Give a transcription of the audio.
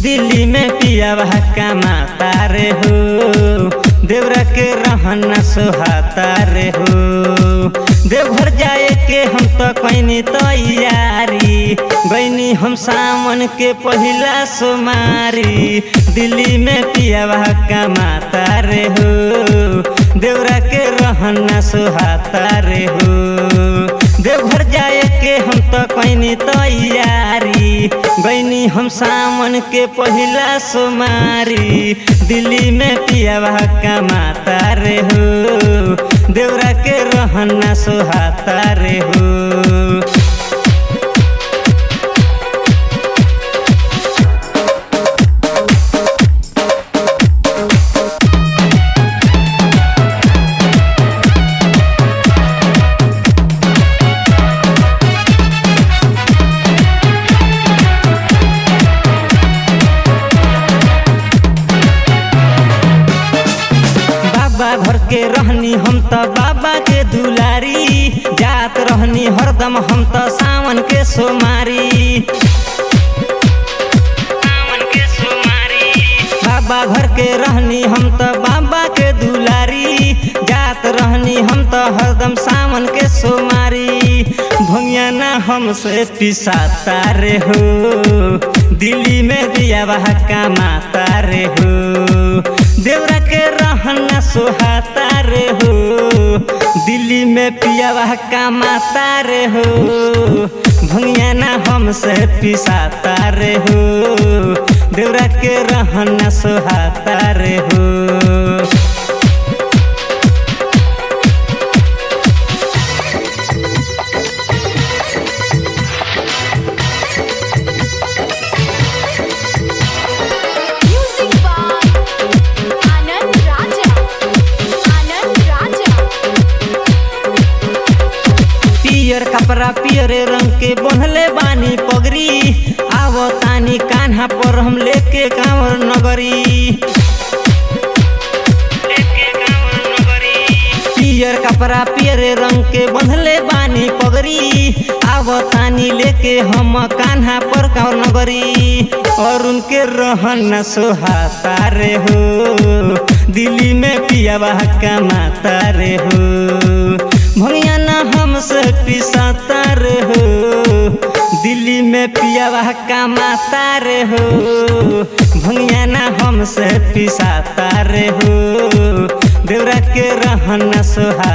दिल्ली में पिया कमाता रे हो देवरा के रहना सोहाता रे हो देवघर जाए के हम तो कैनी तैयारी गैनी हम सावन के पहिला सोमारी दिल्ली में पिया कमाता रे हो देवरा के रहना सोहाता रे हो देवघर जाए के हम तो कैनी तैयारी गैनी हम सावन के पहिला सोमारी दिल्ली में पिया कमाता रे हो देवरा के रहना सोहाता रे हो बाबा घर के रहनी हम त बाबा के दुलारी जात रहनी हरदम हम त सावन के सोमारी बाबा घर के रहनी हम त बाबा के दुलारी जात रहनी हम त हरदम सावन के सोमारी भंगिया ना हमसे पिसाता रे हो दिल्ली में दिया बहा कमाता रे हो देवरा के रहना सोहाता रे हो दिल्ली में पिया कमाता रे हो भंगिया ना हमसे पिसाता रे हो देवरा के रहना सोहाता रे हो Music by Anand Raja. Anand Raja. पियर कपड़ा पियरे रंग के बंधले बानी पगरी आवो तानी कान्हा पर हम लेके कांवर नगरी पियर कपड़ा पियरे रंग के बंधले बानी पगरी आवो तानी लेके हम कान्हा पर कांवर नगरी और उनके रहन सोहाता रे हो दिल्ली में पिया कमाता रे हो भैया ना हमसे पिसाता रे हो दिल्ली में पिया कमाता रे हो भैया ना हमसे पिसाता रे हो देवरा के रहना सोहा